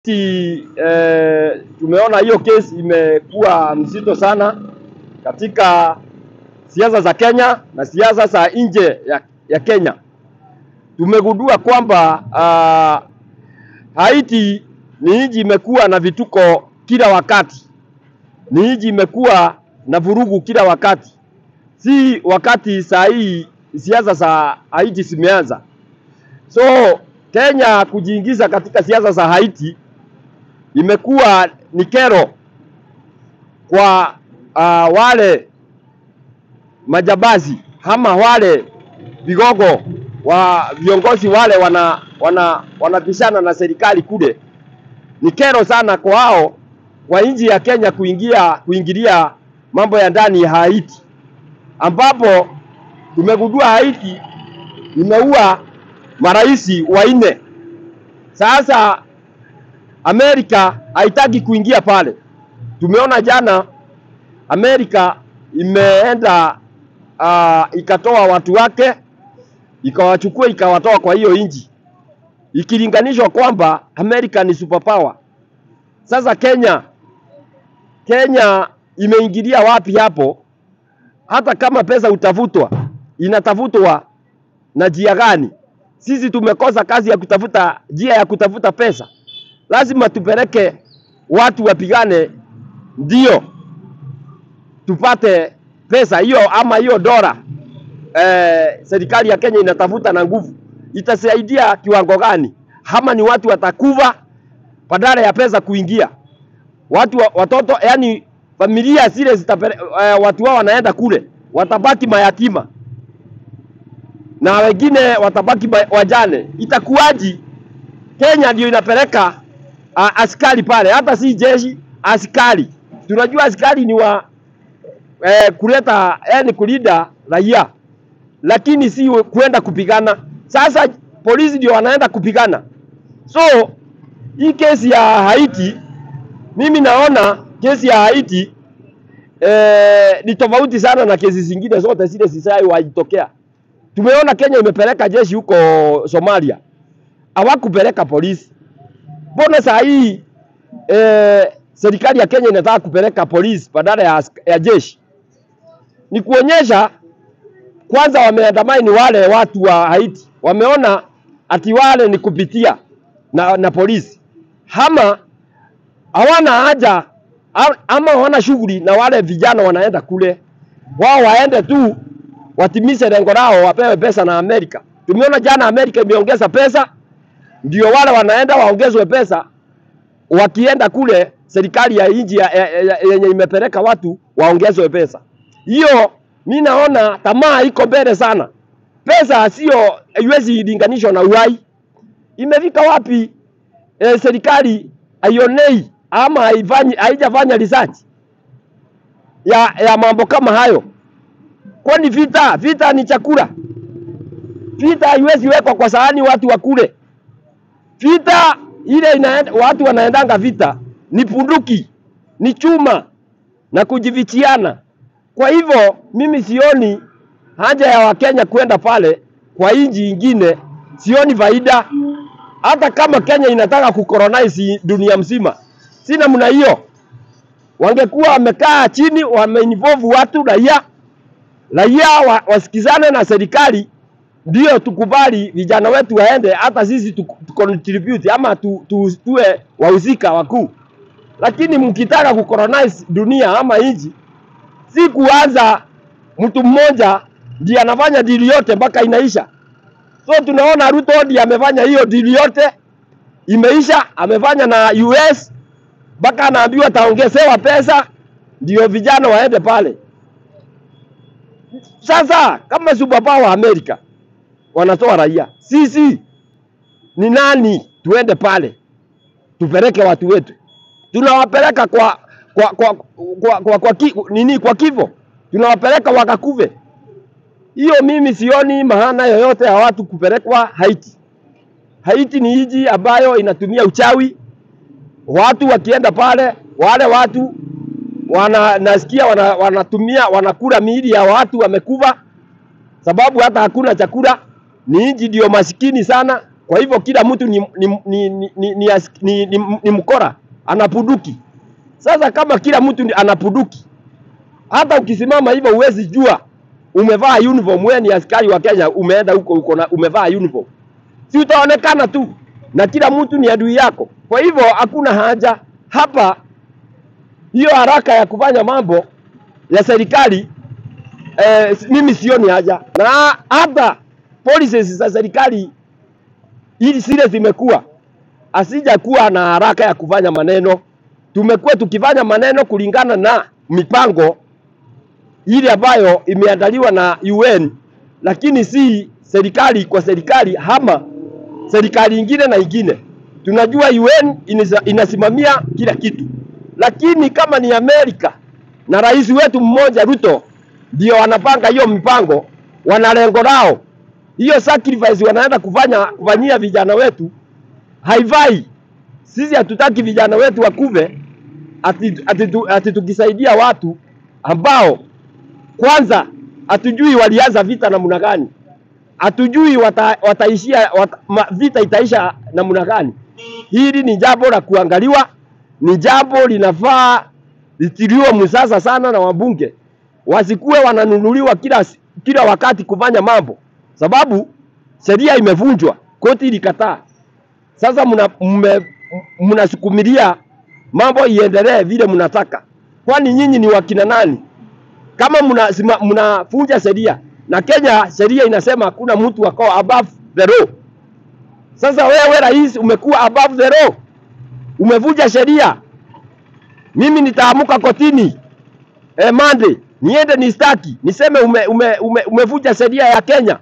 Sisi eh, tumeona hiyo kesi imekuwa mzito sana katika siasa za Kenya na siasa za nje ya, ya Kenya. Tumegundua kwamba uh, Haiti ni nchi imekuwa na vituko kila wakati, ni nchi imekuwa na vurugu kila wakati, si wakati saa hii siasa za Haiti zimeanza. So Kenya kujiingiza katika siasa za Haiti imekuwa ni kero kwa uh, wale majabazi ama wale vigogo wa viongozi wale wana wana wanapishana na serikali kule. Ni kero sana kwa hao kwa nchi ya Kenya kuingia kuingilia mambo ya ndani ya Haiti, ambapo tumegundua Haiti imeua marais wanne. Sasa Amerika haitaki kuingia pale. Tumeona jana Amerika imeenda uh, ikatoa watu wake ikawachukua ikawatoa kwa hiyo nchi, ikilinganishwa kwamba Amerika ni superpower. Sasa Kenya, Kenya imeingilia wapi hapo? Hata kama pesa utafutwa, inatafutwa na njia gani? Sisi tumekosa kazi ya kutafuta njia ya kutafuta pesa lazima tupeleke watu wapigane, ndio tupate pesa hiyo, ama hiyo dola eh, serikali ya Kenya inatafuta na nguvu, itasaidia kiwango gani? Ama ni watu watakuva badala ya pesa kuingia, watu wa, watoto, yani familia zile zitapele, eh, watu wao wanaenda kule, watabaki mayatima na wengine watabaki wajane. Itakuwaji? Kenya ndio inapeleka A, askari pale, hata si jeshi, askari. Tunajua askari ni wa eh, kuleta yani kulinda raia, lakini si kwenda kupigana. Sasa polisi ndio wanaenda kupigana. So hii kesi ya Haiti, mimi naona kesi ya Haiti eh, ni tofauti sana na kesi zingine zote zile zishawaitokea. Tumeona Kenya imepeleka jeshi huko Somalia, hawakupeleka polisi Mbona saa hii eh, serikali ya Kenya inataka kupeleka polisi badala ya, ya jeshi? Ni kuonyesha kwanza, wameandamani wale watu wa Haiti, wameona ati wale ni kupitia na, na polisi ama hawana haja ama hawana shughuli na wale vijana wanaenda kule, wao waende tu watimize lengo lao, wapewe pesa na Amerika. Tumeona jana Amerika imeongeza pesa ndio wale wanaenda waongezwe pesa, wakienda kule serikali ya nchi yenye imepeleka watu waongezwe pesa. Hiyo mi naona tamaa iko mbele sana. Pesa sio haiwezi linganishwa na uhai. Imefika wapi? E, serikali haionei ama haifanyi haijafanya research ya, ya mambo kama hayo. Kwani vita vita ni chakula? Vita haiwezi wekwa kwa sahani watu wakule. Vita ile inaenda, watu wanaendanga vita ni punduki, ni chuma na kujivichiana. Kwa hivyo mimi sioni haja ya Wakenya kwenda pale kwa nchi ingine, sioni faida. Hata kama Kenya inataka kukolonize dunia mzima, si namna hiyo. Wangekuwa wamekaa chini, wameinvolve watu raia, raia wa, wasikizane na serikali ndio tukubali vijana wetu waende, hata sisi tucontribute ama tu, tu, tuwe wahusika wakuu. Lakini mkitaka kucolonize dunia ama nchi, si kuanza mtu mmoja ndiye anafanya dili yote mpaka inaisha. So tunaona Ruto ndiye amefanya hiyo dili yote imeisha, amefanya na US mpaka anaambiwa ataongezewa pesa ndio vijana waende pale. Sasa kama superpower Amerika wanatoa raia. Sisi ni nani tuende pale tupeleke watu wetu? Tunawapeleka kwa kwa kwa kwa, kwa, kwa ki, nini kwa kifo, tunawapeleka wakakuve. Hiyo mimi sioni maana yoyote ya watu kupelekwa Haiti. Haiti ni nchi ambayo inatumia uchawi. Watu wakienda pale, wale watu wana nasikia wana, wanatumia wanakula miili ya watu wamekufa, sababu hata hakuna chakula ni nchi ndio masikini sana. Kwa hivyo kila mtu ni, ni, ni, ni, ni, ni, as- ni, ni, ni mkora anapuduki. Sasa kama kila mtu ni- anapuduki, hata ukisimama hivyo huwezi jua umevaa uniform, wewe ni askari wa Kenya, umeenda huko uko na umevaa uniform, si utaonekana tu na kila mtu ni adui yako. Kwa hivyo hakuna haja hapa hiyo haraka ya kufanya mambo ya serikali eh, mimi sioni haja, na hata policies za serikali ili zile zimekuwa asija kuwa na haraka ya kufanya maneno. Tumekuwa tukifanya maneno kulingana na mipango ile ambayo imeandaliwa na UN, lakini si serikali kwa serikali ama serikali ingine na ingine. Tunajua UN inisa- inasimamia kila kitu, lakini kama ni Amerika na rais wetu mmoja Ruto ndio wanapanga hiyo mipango, wana lengo lao, hiyo sacrifice wanaenda kufanya kufanyia vijana wetu haifai. Sisi hatutaki vijana wetu wakuve ati, ati, tu- ati tukisaidia watu ambao kwanza hatujui walianza vita namna gani, hatujui wata, wataishia wata, ma, vita itaisha namna gani. Hili ni jambo la kuangaliwa, ni jambo linafaa litiliwe msasa sana na wabunge, wasikuwe wananunuliwa kila, kila wakati kufanya mambo, sababu sheria imevunjwa, koti ilikataa. Sasa mna- mme- mnasukumilia mambo iendelee vile mnataka. Kwani nyinyi ni wakina nani? Kama mnavunja mna mnavunja sheria na Kenya sheria inasema hakuna mtu wako above the law. Sasa wewe rais umekuwa above the law, umevunja sheria. Mimi nitaamuka kotini eh, Monday niende nistaki niseme ume, ume, ume, umevunja sheria ya Kenya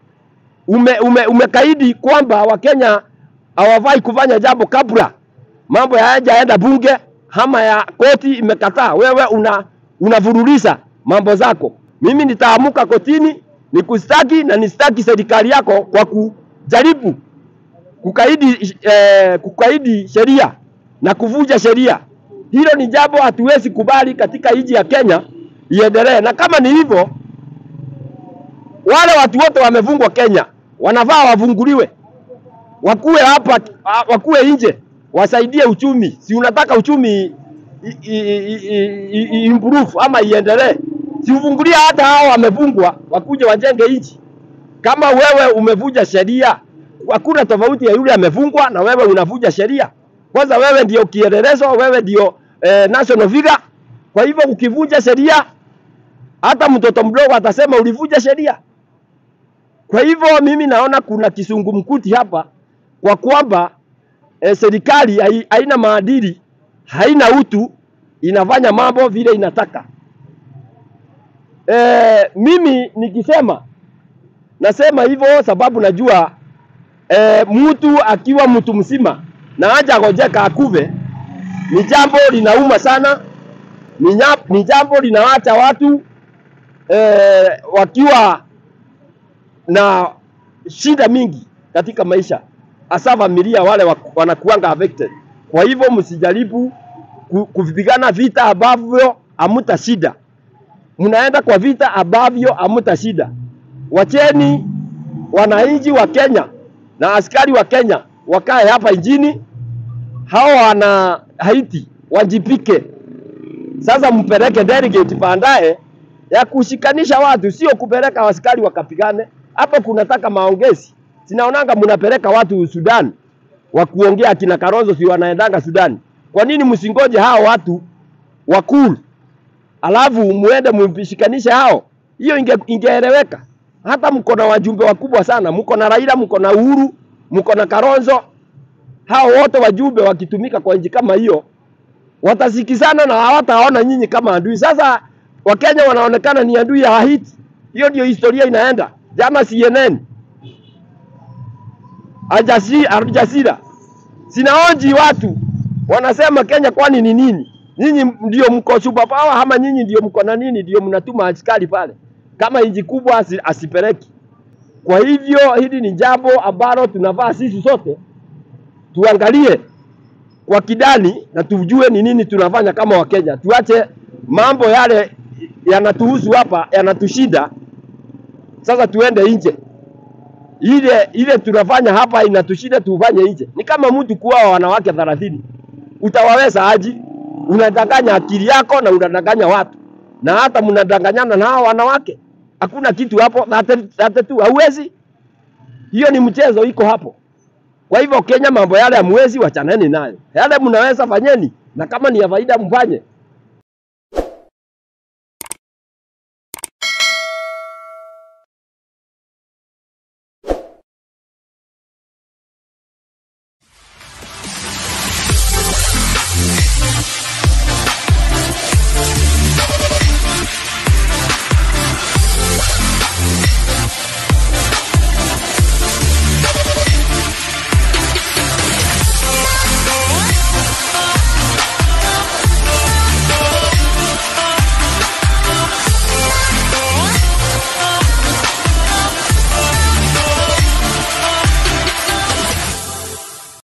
ume, ume, umekaidi kwamba Wakenya hawafai kufanya jambo kabla mambo hayajaenda bunge ama ya koti imekataa, wewe una unavururisha mambo zako. Mimi nitaamuka kotini nikustaki na nistaki serikali yako kwa kujaribu kukaidi, eh, kukaidi sheria na kuvunja sheria. Hilo ni jambo hatuwezi kubali katika nchi ya Kenya iendelee, na kama ni hivyo, wale watu wote wamefungwa Kenya wanafaa wafunguliwe, wakuwe hapa, wakuwe nje, wasaidie uchumi. Si unataka uchumi i- i- i- i- i- improve ama iendelee? Si ufungulie hata hao wamefungwa, wakuje wajenge nchi. Kama wewe umevunja sheria, hakuna tofauti ya yule amefungwa na wewe unavunja sheria. Kwanza wewe ndio kielelezo, wewe ndio eh, national figure. Kwa hivyo ukivunja sheria, hata mtoto mdogo atasema ulivunja sheria. Kwa hivyo mimi naona kuna kisungumkuti hapa kwa kwamba eh, serikali hai- haina maadili, haina utu, inafanya mambo vile inataka. Eh, mimi nikisema nasema hivyo sababu najua eh, mtu akiwa mtu mzima na haja gojeka akuve ni jambo linauma sana, ni, nya- ni jambo linaacha watu eh, wakiwa na shida mingi katika maisha, hasa familia wale wa- wanakuanga affected. Kwa hivyo msijaribu ku- kupigana vita ambavyo hamuta shida, mnaenda kwa vita ambavyo hamuta shida. Wacheni wananchi wa Kenya na askari wa Kenya wakae hapa nchini, hao wana Haiti wajipike. Sasa mpeleke delegate baadaye ya kushikanisha watu, sio kupeleka askari wakapigane. Hapo kunataka maongezi. Sinaonanga mnapeleka watu Sudan wa kuongea, kina Kalonzo si wanaendanga Sudan. Kwa nini msingoje hao watu wakulu alafu muende mupishikanishe hao? Hiyo inge, ingeeleweka. Hata mko na wajumbe wakubwa sana, mko na Raila, mko na Uhuru, mko na Kalonzo. Hao wote wajumbe wakitumika kwa nchi kama hiyo watasikizana na hawataona nyinyi kama adui. Sasa Wakenya wanaonekana ni adui ya Haiti. Hiyo ndio historia inaenda. Jana CNN Aljasi- Al Jazeera sinaonji watu wanasema Kenya kwani ni nini? Nyinyi ndio mko superpower ama nyinyi ndio mko na nini? Ndio mnatuma askari pale kama nchi kubwa asi- asipeleki. Kwa hivyo hili ni jambo ambalo tunavaa sisi sote tuangalie kwa kidani na tujue ni nini tunafanya kama Wakenya. Tuache mambo yale yanatuhusu hapa, yanatushinda. Sasa tuende nje. ile ile tunafanya hapa inatushinda tufanye nje. Ni kama mtu kuoa wanawake thelathini, utawaweza aji? Unadanganya akili yako na unadanganya watu, na hata mnadanganyana na hao wanawake. Hakuna kitu hapo, hata tu hauwezi. Hiyo ni mchezo iko hapo. Kwa hivyo Kenya, mambo yale hamwezi, wachaneni nayo. Yale mnaweza fanyeni, na kama ni ya faida mfanye,